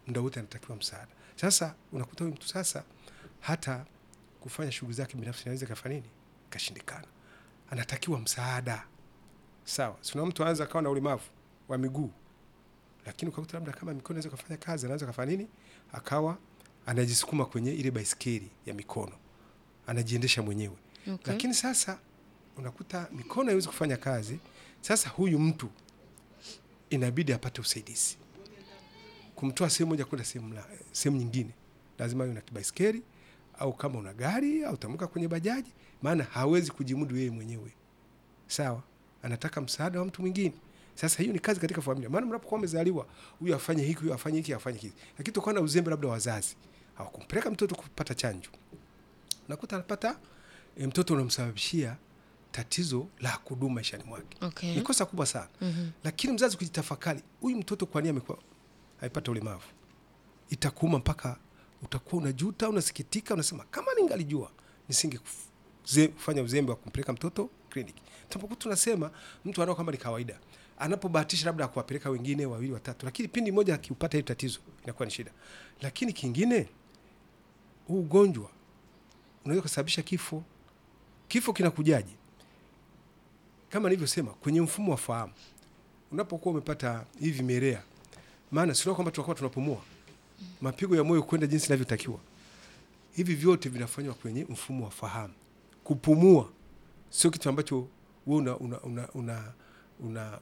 muda wote anatakiwa msaada. Sasa unakuta huyu mtu sasa hata kufanya shughuli zake binafsi inaweza kafanya nini, kashindikana, anatakiwa msaada. Sawa, sina mtu anaweza akawa na ulemavu wa miguu, lakini ukakuta labda kama mikono inaweza kufanya kazi, anaweza kafanya nini, akawa anajisukuma kwenye ile baisikeli ya mikono, anajiendesha mwenyewe Okay. lakini sasa unakuta mikono haiwezi kufanya kazi. Sasa huyu mtu inabidi apate usaidizi kumtoa sehemu moja kwenda sehemu la- sehemu nyingine, lazima awe na kibaiskeli au kama una gari au tamuka kwenye bajaji, maana hawezi kujimudu yeye mwenyewe. Sawa, anataka msaada wa mtu mwingine. Sasa hiyo ni kazi katika familia, maana mnapokuwa mmezaliwa, huyu afanye hiki, huyu afanye hiki, afanye hiki, lakini tokana na uzembe labda wazazi hawakumpeleka mtoto kupata chanjo, unakuta anapata e, mtoto unamsababishia tatizo la kudumu maishani mwake. Okay. Ni kosa kubwa sana. Mhm. Lakini mzazi kujitafakari, huyu mtoto kwa nini amekuwa aipata ulemavu, itakuuma mpaka utakuwa unajuta, unasikitika, unasema kama ningalijua nisinge kufanya uzembe wa kumpeleka mtoto kliniki. Tunapokuwa tunasema mtu anao kama ni kawaida, anapobahatisha labda kuwapeleka wengine wawili watatu, lakini pindi moja akiupata hili tatizo inakuwa ni shida. Lakini kingine, huu ugonjwa unaweza kusababisha kifo. Kifo kinakujaje? Kama nilivyosema kwenye mfumo wa fahamu, unapokuwa umepata hivi vimelea, maana sio kwamba tunakuwa tunapumua, mapigo ya moyo kwenda jinsi inavyotakiwa, hivi vyote vinafanywa kwenye mfumo wa fahamu. Kupumua sio kitu ambacho wewe una, una, una, una, una